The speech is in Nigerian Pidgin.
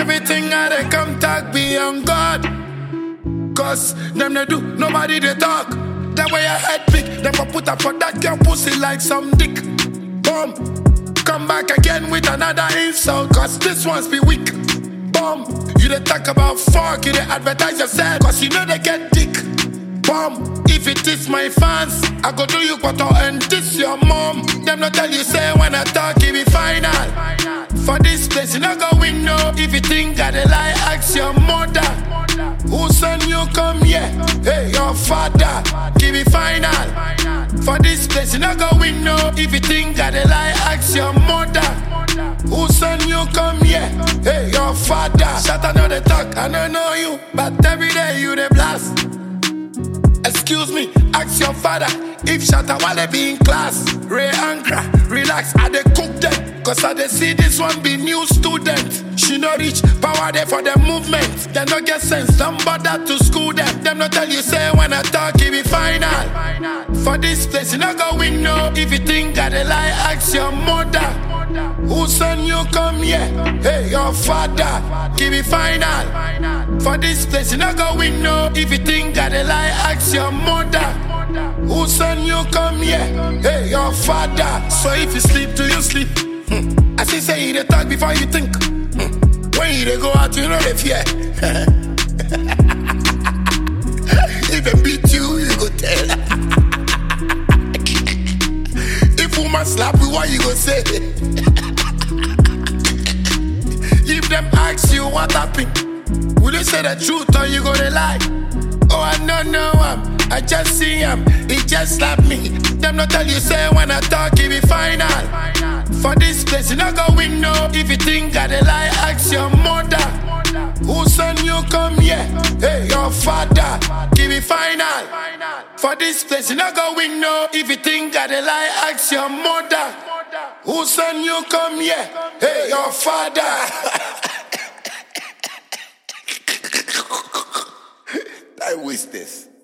Everything I they come talk be on God. Cause them they do, nobody they talk. That way I head big, them go put up for that girl pussy like some dick. Boom. Come back again with another insult, cause this one's be weak. Boom. You they talk about fuck, you they advertise yourself, cause you know they get dick. Boom. If it is my fans, I go do you quarter and this your mom. Them not tell you say when I talk, it be final. For this place, you not go win no. If you think I the lie, ask your mother. Who send you come here? Hey, your father. Give it final. For this place, you not go win no. If you think I the lie, ask your mother. Who send you come here? Hey, your father. Shut up, know the talk, I don't know you. But every day you the blast. Excuse me, ask your father if Shatta Wale be in class. Ray Ankra, relax, I dey cook them. Cause I dey see this one be new student. She no reach power there for the movement. They no get sense, don't bother to school them. Them no tell you say when I talk, it be final. For this place, you no go win no. If you think I dey lie, ask your mother. Who send you come here? Hey, your father. Give it final. For this place, you not go win no. If you think I the lie, ask your mother. Who send you come here? Hey, your father. So if you sleep, do you sleep? Hmm. I see say you dey talk before you think. Hmm. When you dey go out, you know they fear. if they beat you, you go tell. if woman slap you, what you go say? If them ask you what happened, will you say the truth or you gonna lie? Oh, I don't know him. I just see him. He just slapped me. Them not tell you say when I talk, it be final. For this place, you not go win no. If you think I the lie, ask your mother. Who send you come here? Hey, your father. Give it final. For this place, you not go win no. If you think I the lie, ask your mother. Who send you come here? Hey, your father. I wish this.